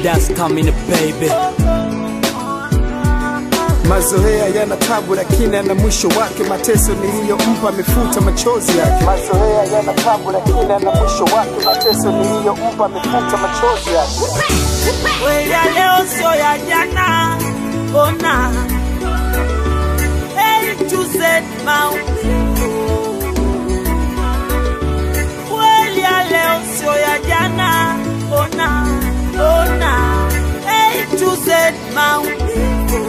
That's coming baby. Mazoea yana tabu lakini ana mwisho wake. Mateso niliyompa amefuta machozi yake. Mazoea yana tabu lakini ana mwisho wake. Mateso niliyompa amefuta machozi yake. Kweli ya leo sio ya jana, ona A to Z maumivu. Kweli ya leo sio ya jana, ona ona A to Z maumivu.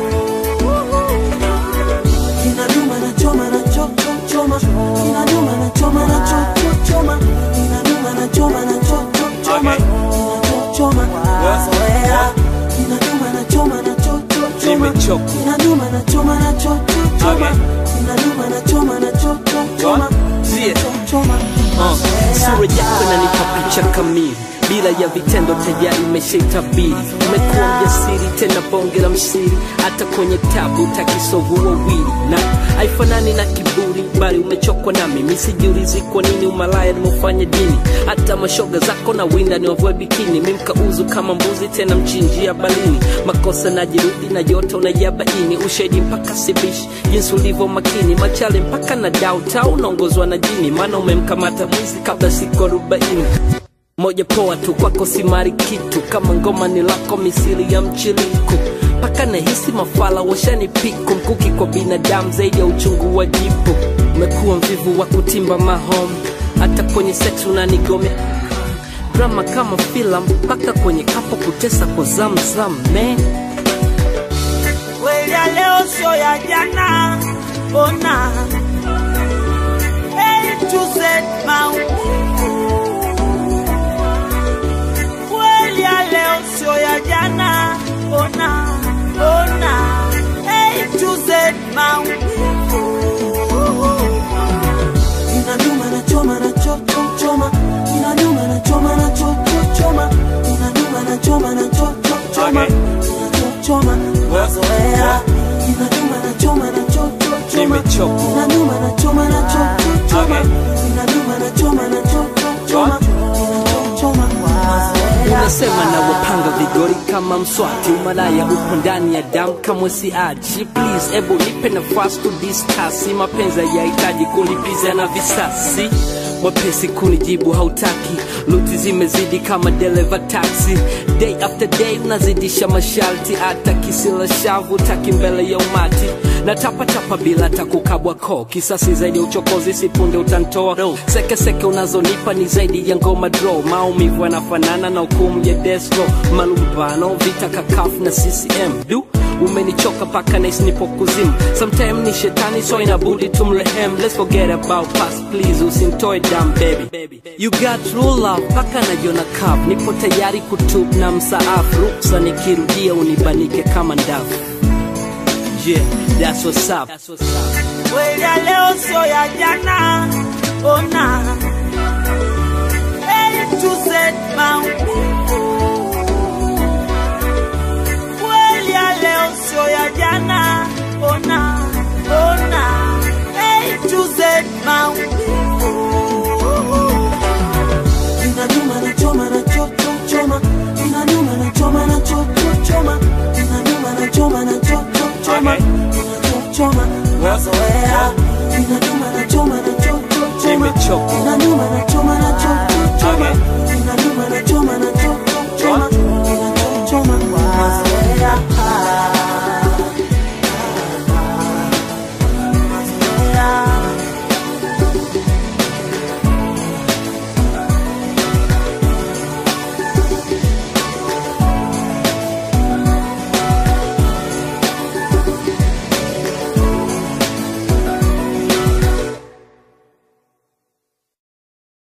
Kinaduma na choma na cho cho choma Kinaduma na choma na cho cho choma Kinaduma na choma na cho cho choma Kinacho choma Mazoea Kinaduma na choma na cho cho choma Nimechoka. Kinaduma na choma na cho cho choma Kinaduma na choma na cho cho choma Yeah. Cho choma Uh, sura yako inanipa picha kamili bila ya vitendo tayari umeshaitabiri umekuwa mjasiri tena bonge la msiri hata kwenye tabu takisovu wawili na haifanani na kiburi bali umechokwa nami misijiulizi kwa nini umalaya nimeufanya dini hata mashoga zako na winda ni wavue bikini mimkauzu kama mbuzi tena mchinjia balini makosa najirudi na yote unayabaini ushahidi mpaka sibishi jinsi ulivyo makini machale mpaka na dauta unaongozwa na jini maana umemkamata mwizi kabla siku arobaini moja poa tu kwako simari kitu kama ngoma ni lako misili ya mchiliku mpaka nahisi mafala washani piku mkuki kwa binadamu zaidi ya uchungu wa jipu umekuwa mvivu wa kutimba mahom hata kwenye sex unanigome drama kama filamu mpaka kwenye kapo kutesa kwa zamzam man Kweli ya leo sio ya jana, ona A to Z maumivu. Kweli ya leo sio ya jana, ona ona A to Z maumivu. Kinaduma na choma na cho cho choma Kinaduma na choma na cho cho choma Kinaduma na choma na cho cho choma Kinacho choma Mazoea Kinaduma na choma na cho cho choma Nimechoka. Kinaduma na choma na cho cho choma Kinaduma na choma na cho cho choma Kinacho choma Mazoea unasema na wapanga vigori kama mswati umalaya upo ndani ya damu kamwe siachi please ebu nipe nafasi kudiskasi mapenzi yahitaji kulipiza na visasi mwepesi kunijibu hautaki luti zimezidi kama dereva taxi day after day unazidisha masharti hata kisila shavu taki mbele ya umati na tapatapa bila takukabwa ko kisasi zaidi ya uchokozi sipunde utantoa sekeseke unazonipa ni zaidi ya ngoma dro maumivu yanafanana na hukumu ya desro malumbano vita kakafu na ccm du umenichoka paka nahisi nipo kuzimu sometime ni shetani so inabudi tumrehem let's forget about past please usintoe dam baby you got true love paka najiona cup nipo tayari kutub na msaafu ruksa nikirudia unibanike kama ndavu yeah that's what's up, that's what's up. Kweli ya leo sio ya jana, ona A to Z maumivu.